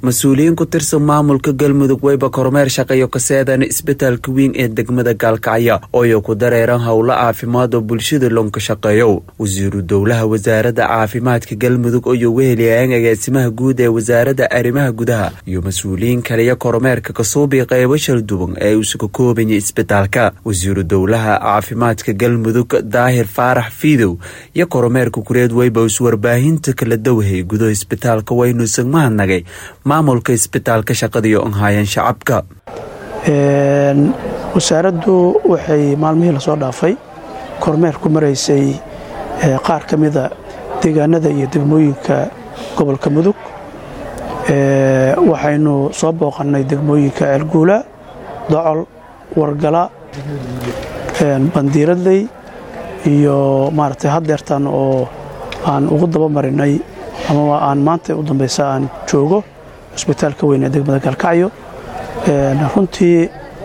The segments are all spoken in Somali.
mas-uuliyiin ku tirsan maamulka galmudug weyba kormeer shaqeeyo kaseedan isbitaalka weyn ee degmada gaalkacyo ooyo ku dareeran howlo caafimaad oo bulshada loonka shaqeeyo wasiiru dowlaha wasaaradda caafimaadka galmudug oo weheliyaang agaasimaha guud ee wasaaradda arrimaha gudaha iyo mas-uuliyiin kaliya kormeerka kasuubi qeybo shalduwan ee isuga koobaya isbitaalka wasiiru dowlaha caafimaadka galmudug daahir faarax fiidow iyo kormeerka kureed weyba iswarbaahinta kala dawhay gudo isbitaalka waynuusan mahadnagay maamulka isbitaalka shaqadiyo anhaayeen shacabka wasaaraddu waxay maalmihii lasoo dhaafay kormeer ku maraysay qaar ka mida deegaanada iyo degmooyinka gobolka mudug waxaynu soo booqannay degmooyinka ceelguula docol wargala bandiiradley iyo maaragtay haddeertan oo aan ugu daba marinay ama aan maanta u dambaysa aan joogo cusbitaalka weyn ee degmada gaalkacyo runtii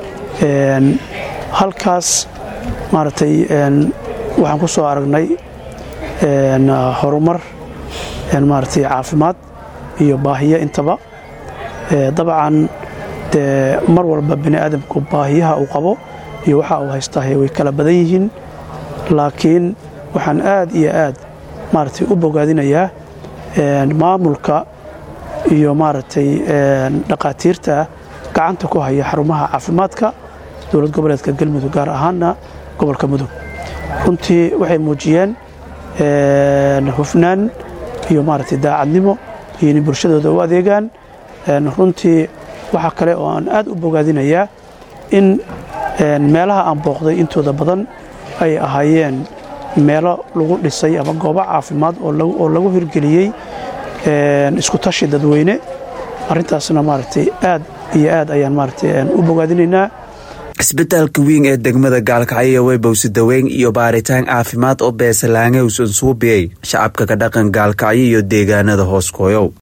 halkaas maaragtay waxaan ku soo aragnay horumar maaragtay caafimaad iyo baahiyo intaba dabcan dee mar walba bini aadamku baahiyaha uu qabo iyo waxa uu haystaahe way kala badan yihiin laakiin waxaan aad iyo aad maaragtay u bogaadinayaa maamulka iyo maaragtay dhaqaatiirta gacanta ku haya xarumaha caafimaadka dowlad goboleedka galmudug gaar ahaanna gobolka mudug runtii waxay muujiyeen hufnaan iyo maaragtay daacadnimo iyo inay bulshadooda u adeegaan runtii waxaa kale oo aan aad u bogaadinayaa in meelaha aan booqday intooda badan ay ahaayeen meelo lagu dhisay ama goobo caafimaad oo lagu hirgeliyey isku tashi dadweyne arrintaasna maaragtay aad iyo aad ayaan maaragtay u bogaadinaynaa isbitaalka weyn ee degmada gaalkacyo weybowsi daweyn iyo baaritaan caafimaad oo beesalaange usan suubiyey shacabka ka dhaqan gaalkacyo iyo deegaanada hooskooyow